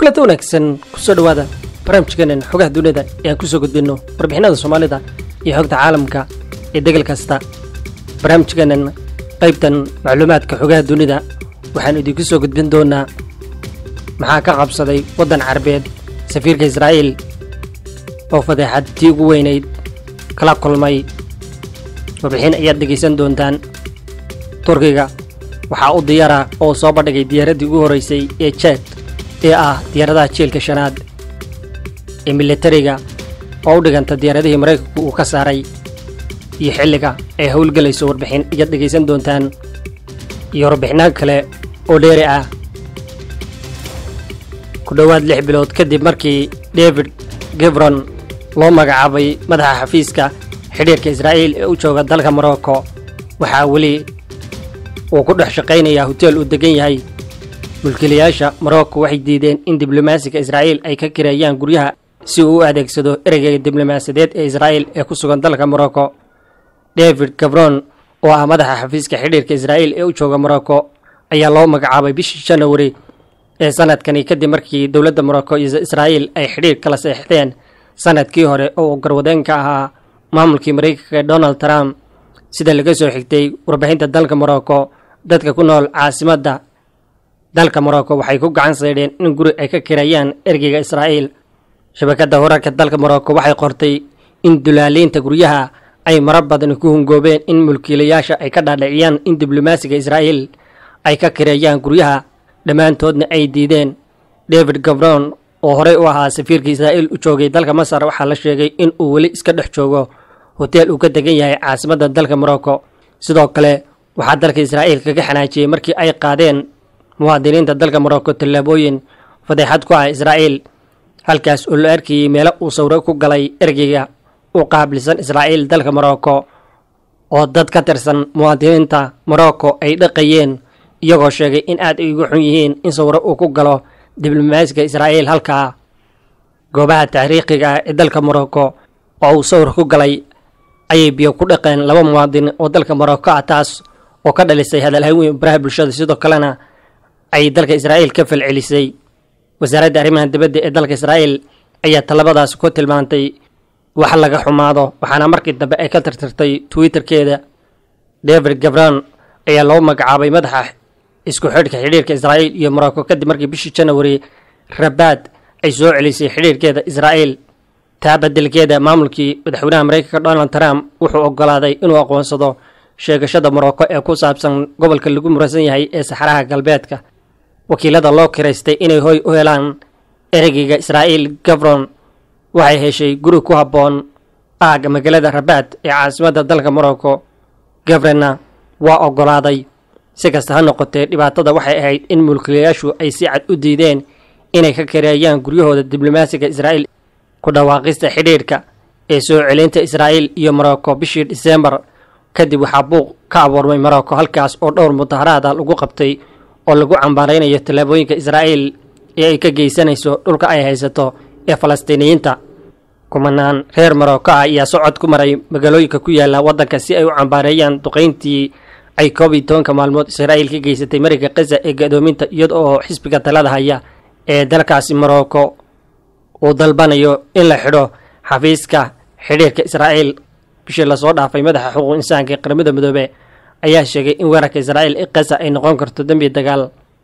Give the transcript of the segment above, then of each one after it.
kulanta wanaagsan kusoo dhawaada barnaamijkeenan xogaha dunida ee aan kusoo gudbinno warbixinada soomaalida iyo xogta caalamka ee degal kasta barnaamijkeenan qaybtan macluumaadka xogaha dunida waxaan idinku soo gudbin doonaa maxaa ka qabsaday waddan carabeed safiirka israa'iil oo fadeexad tii ugu weynayd kala kulmay warbixin ayaad dhegaysan doontaan turkiga waxaa u diyaara oo soo bandhigay diyaaraddii ugu horreysay ee jeed ee ah diyaaradaha jeelka shanaad ee militariga oo u dhiganta diyaaradihii maraykanku uu ka saaray iyo xilliga ay howlgelayso warbixin ayaad dhegaysan doontaan iyo warbixinaha kale oo dheeri ah ku dhowaad lix bilood kadib markii david gibron loo magacaabay madaxa xafiiska xidhiirka israa'iil ee u jooga dalka morocco waxaa weli uu ku dhex shaqaynayaa hoteel uu degan yahay mulkiilayaasha morocco waxay diideen in diblomaasiga israa'iil ay ka kireeyaan guryaha si uu u adeegsado ereyga diblomaasiyadeed ee israa'iil ee ku sugan dalka morocco david gabron oo ah madaxa xafiiska xidhiirka israa'iil ee u jooga morocco ayaa loo magacaabay bishii janawari ee sanadkani kadib markii dowladda morocco iyo israa'iil ay xidhiir kala seexdeen sanadkii hore oo uu garwadeen ka ahaa maamulkii maraykanka donald trump sida laga soo xigtay warbixinta dalka morocco dadka ku nool caasimadda dalka morocco waxay ku gacan saydheen in guri ay ka kirayaan ergeyga israa'iil shabakadda wararka dalka morocco waxay qortay in dulaaliinta guryaha ay marar badan ku hungoobeen in mulkiilayaasha ay ka dhaadhiciyaan in diblomaasiga israa'iil ay ka kireeyaan guryaha dhammaantoodna ay diideen david gabron oo horey u ahaa safiirka israa'iil u joogay dalka masar waxaa la sheegay in uu weli iska dhex joogo hoteel uu ka degan yahay caasimadda dalka morocco sidoo kale waxaa dalka israa'iil kaga xanaajiyey markii ay qaadeen muwaadiniinta dalka morocco tallaabooyin fadeexad ku ah israa'iil halkaas oo la arkayey meelo uu sawro ku galay ergeyga u qaabilsan israa'iil dalka morocco oo dad ka tirsan muwaadiniinta morocco ay dhaqayeen iyagoo sheegay in aad ay ugu xun yihiin in sawro uu ku galo diblomaasiga israa'iil halkaa goobaha taariikhiga ah ee dalka morocco oo uu sawir ku galay ayay biyo ku dhaqeen laba muwaadin oo dalka morocco ah taas oo ka dhalisay hadalhayn weyn baraha bulshada sidoo kalena ay dalka israa'iil ka falcelisay wasaaradda arrimaha dibadda ee dalka israa'iil ayaa tallabadaas ku tilmaantay wax laga xumaado waxaana markii dambe ay ka tirtirtay twitterkeeda david gabron ayaa loo magacaabay madaxa isku xidhka xidhiirka israa'iil iyo morocco kadib markii bishii janawari rabaad ay soo celisay xidhiirkeeda israa'iil taa beddelkeeda maamulkii madaxweynaha maraykanka donald trump wuxuu oggolaaday inuu aqoonsado sheegashada morocco ee ku saabsan gobolka lagu muransan yahay ee saxaraha galbeedka wakiilada loo kiraystay inay hoy u helaan ereyga israa'iil gabron waxay heshay guri ku habboon aagga magaalada rabaad ee caasimadda dalka morocco gabronna waa oggolaaday si kasta ha noqotee dhibaatada waxay ahayd in mulkiilayaashu ay si cad u diideen inay ka kareeyaan guryahooda diblomaasiga israa'iil ku dhawaaqista xidhiirhka ee soo celinta israa'iil iyo morocco bishii disembar kadib waxaa buuq ka abuurmay morocco halkaas oo dhowr mudaharaada lagu qabtay oo lagu cambaaraynayo tallaabooyinka israa'iil ee ay ka geysanayso dhulka ay haysato ee falastiiniyiinta kumanaan reer morocco ah ayaa socod ku maray magaalooyinka ku yaala waddanka si ay u cambaareeyaan duqayntii ay koob iyo tobanka maalmood israa'iil ka geysatay mariga khaza ee gadoominta iyada oo xisbiga talada haya ee dalkaasi morocco uu dalbanayo in la xidho xafiiska xidhiirka israa'iil bishii lasoo dhaafay madaxa xuquuq insaanka ee qaramada midoobe ayaa sheegay in weerarka israa'iil ee khaza ay noqon karto dembi dagaal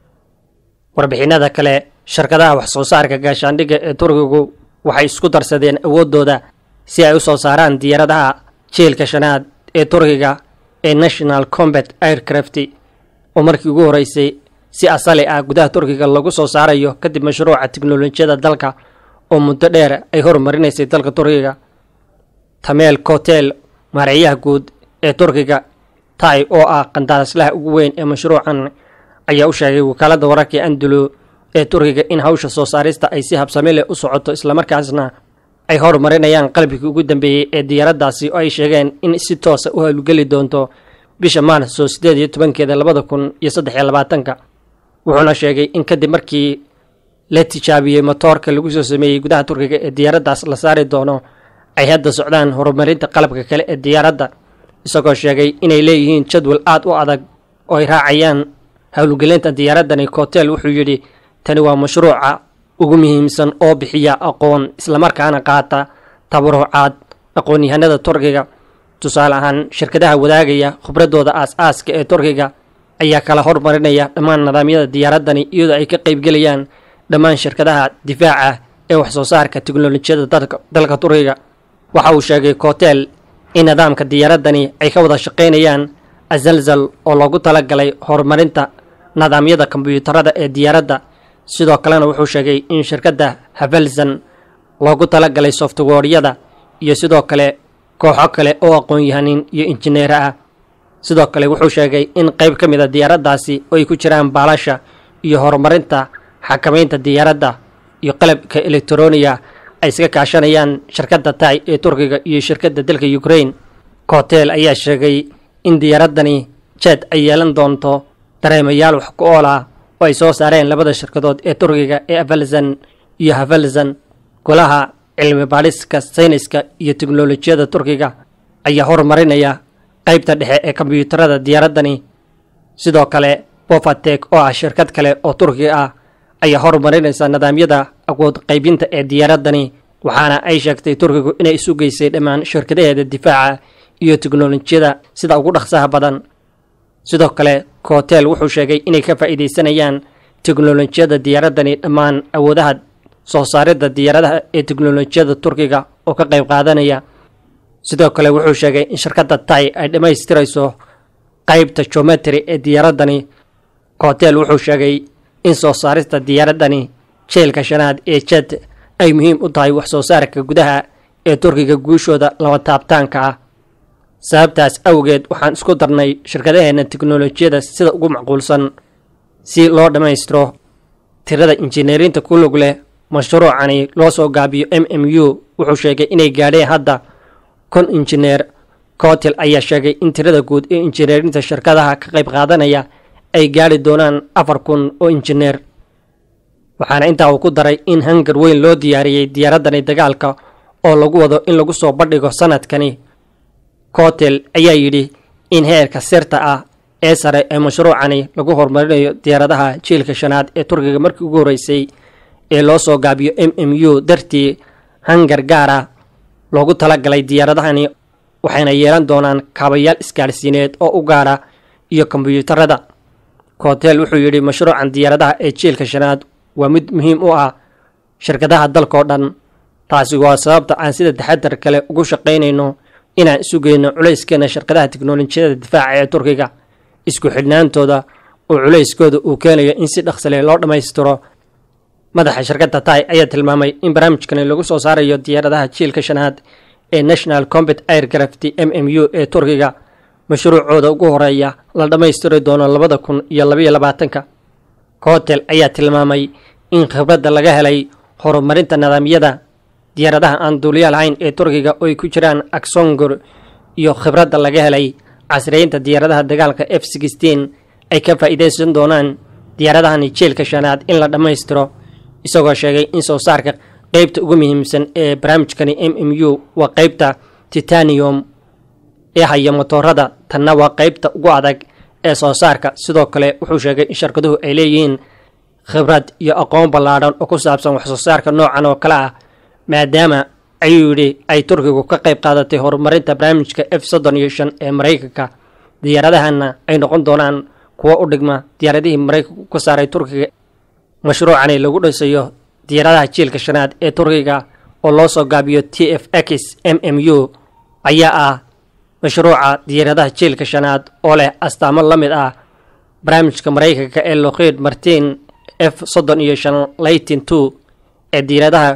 warbixinada kale shirkadaha wax soo saarka gaashaandhigga ee turkigu waxay isku darsadeen awooddooda si ay u soo saaraan diyaaradaha jeelka shanaad ee turkiga ee national combat aircraft oo markii ugu horreysay si asali ah gudaha turkiga lagu soo saarayo kadib mashruuca tiknolojiyada dalka oo muddo dheer ay horumarinaysay dalka turkiga tameel kotel maareeyaha guud ee turkiga tai oo ah qandaaraslaha ugu weyn ee mashruucan ayaa u sheegay wakaaladda wararka ee andulo ee turkiga in hawsha soo saarista ay si habsami leh u socoto islamarkaasna ay horumarinayaan qalbigii ugu dambeeyey ee diyaaraddaasi oo ay sheegeen in si toosa u howlgeli doonto bisha maarso siddeed iyo tobankeeda labada kun iyo saddex iyo labaatanka wuxuuna sheegay in kadib markii la tijaabiyey motoorka lagu soo sameeyey gudaha turkiga ee diyaaraddaas la saari doono ay hadda socdaan horumarinta qalabka kale ee diyaaradda isagoo sheegay inay leeyihiin jadwal aad u adag oo ay raacayaan howlgelinta diyaaraddani kotel wuxuu yidhi tani waa mashruuca ugu muhiimsan oo bixiya aqoon islamarkaana qaata tabarucaad aqoon-yahanada turkiga tusaale ahaan shirkadaha wadaagaya khibradooda aas-aaska ee turkiga ayaa kala hormarinaya dhammaan nidaamyada diyaaradani iyadoo ay ka qaybgelayaan dhammaan shirkadaha difaaca ee waxsoo saarka teknolojiyada dalka turkiga waxa uu sheegay kotel in nidaamka diyaaradani ay ka wada shaqaynayaan azalzal oo loogu talagalay horumarinta nidaamyada kombyuutarada ee diyaaradda sidoo kalena wuxuu sheegay in shirkadda havelsan loogu talagalay softwaryada iyo sidoo kale kooxo kale oo aqoon-yahanin iyo injineero ah sidoo kale wuxuu sheegay in qayb ka mid a diyaaraddaasi oo ay ku jiraan baalasha iyo horumarinta xakamaynta diyaaradda iyo qalabka elektroniga ay iska kaashanayaan shirkadda tay ee turkiga iyo shirkadda dalka ukraine kotel ayaa sheegay in diyaaradani jed ay yeelan doonto dareemayaal wax ku ool ah oo ay soo saareen labada shirkadood ee turkiga ee avelsan iyo havelsan golaha cilmi baadhiska sayniska iyo teknolojiyada turkiga ayaa horumarinaya qaybta dhexe ee kombyuutarada diyaaradani sidoo kale bofatek oo ah shirkad kale oo turkiga ah ayaa horumarinaysa nidaamyada awood qaybinta ee diyaaradani waxaana ay sheegtay turkigu inay isu geysay dhammaan shirkadaheeda difaaca iyo teknolojiyada sida ugu dhaqsaha badan sidoo kale kotel wuxuu sheegay inay ka faa'iidaysanayaan teknolojiyada diyaaradani dhammaan awoodaha soo saaridda diyaaradaha ee teknolojiyada turkiga oo ka qayb qaadanaya sidoo kale wuxuu sheegay in shirkadda tay ay dhammaystirayso qaybta jometry ee diyaaradani kotel wuxuu sheegay in soo saarista diyaaradani jeelka shanaad ee jed ay muhiim u tahay wax soo saarka gudaha ee turkiga guushooda laba taabtaanka ah sababtaas awgeed waxaan isku darnay shirkadaheenna teknolojiyada sida ugu macquulsan si loo dhammaystiro tirada injineerinta ku lug leh mashruucani loo soo gaabiyo m m u wuxuu sheegay inay gaadheen hadda kon injineer kotel ayaa sheegay in tirada guud ee injineerinta shirkadaha ka qayb qaadanaya ay gaadhi doonaan afar kun oo injineer waxaana intaa uu ku daray in hangar weyn loo diyaariyey diyaaradani dagaalka oo lagu wado in lagu soo bandhigo sanadkani kotel ayaa yidhi in heerka sirta ah ee sare ee mashruucani lagu horumarinayo diyaaradaha jiilka shanaad ee turkiga markii ugu horreysay ee loo soo gaabiyo m m u dartii hangar gaara loogu talagalay diyaaradahani waxayna yeelan doonaan kaabayaal isgaadhsiineed oo u gaara iyo kombyuutarada kotel wuxuu yidhi mashruucan diyaaradaha ee jiilka shanaad waa mid muhiim u ah shirkadaha dalkao dhan taasi waa sababta aan sida taxadar kale ugu shaqaynayno inaan isu geyno culayskeena shirkadaha teknolojiyada difaaca ee turkiga isku xidhnaantooda oo culayskooda uu keenayo in si dhaqsale loo dhammaystiro madaxa shirkadda tay ayaa tilmaamay in barnaamijkani lagu soo saarayo diyaaradaha jiilka shanaad ee national combat aircraft m m u ee turkiga mashruucooda ugu horeeya la dhammaystiri doono labada kun iyo labaiyo labaatanka kotel ayaa tilmaamay in khibradda laga helay horumarinta nidaamyada diyaaradaha aan duuliya lahayn ee turkiga oo ay ku jiraan aksongor iyo khibradda laga helay casriyeynta diyaaradaha dagaalka f sixteen ay ka faa'iidaysan doonaan diyaaradahani jeelka shanaad in la dhammaystiro isagoo sheegay in soo saarka qeybta ugu muhiimsan ee barnaamijkani m m u waa qeybta titanium ee haya motoorada tanna waa qeybta ugu adag ee soo saarka sidoo kale wuxuu sheegay in shirkaduhu ay leeyihiin khibrad iyo aqoon ballaadhan oo ku saabsan wax soo saarka noocan oo kale ah maadaama ayuu yidhi ay turkigu ka qayb qaadatay horumarinta barnaamijka f soddon iyo shan ee maraykanka diyaaradahana ay noqon doonaan kuwo u dhigma diyaaradihii maraykanku ka saaray turkiga mashruucani lagu dhisayo diyaaradaha jiilka shanaad ee turkiga oo loo soo gaabiyo t f x m m u ayaa ah mashruuca diyaaradaha jiilka shanaad oo leh astaamo la mid ah barnaamijka maraykanka ee lokiid martin f soddon iyo shan laytin two ee diyaaradaha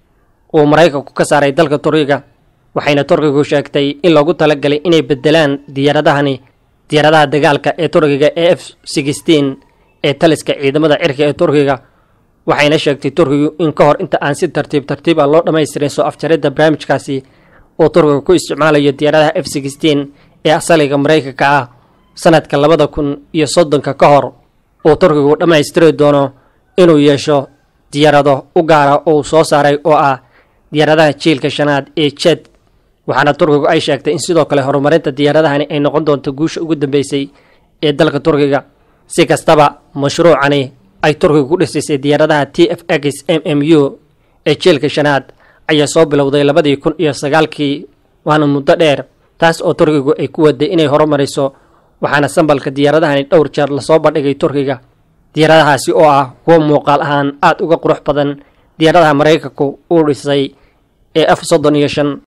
uu maraykanku ka saaray dalka turkiga waxayna turkigu sheegtay in loogu talagalay inay bedelaan diyaaradahani diyaaradaha dagaalka ee turkiga ee f sixteen ee taliska ciidamada cirka ee turkiga waxayna sheegtay turkigu in ka hor inta aan si tartiib tartiib ah loo dhammaystirin soo afjaridda barnaamijkaasi uu turkiga ku isticmaalayo diyaaradaha f sixteen ee asaliga maraykanka ah sanadka labada kun iyo soddonka ka hor uu turkigu dhammaystiri doono inuu yeesho diyaarado u gaara uu soo saaray oo ah diyaaradaha jiilka shanaad ee jed waxaana turkigu ay sheegtay in sidoo kale horumarinta diyaaradahani ay noqon doonto guusha ugu dambeysay ee dalka turkiga si kastaba mashruucani ay turkiga ku dhisaysay diyaaradaha t f x m m u ee jeelka shanaad ayaa soo bilowday labadii kun iyo sagaalkii waana muddo dheer taas oo turkigu ay ku waday inay horumariso waxaana sambalka diyaaradahani dhowr jeer lasoo bandhigay turkiga diyaaradahaasi oo ah kuwo muuqaal ahaan aada uga qurux badan diyaaradaha maraykanku uu dhisay ee f soddon iyo shan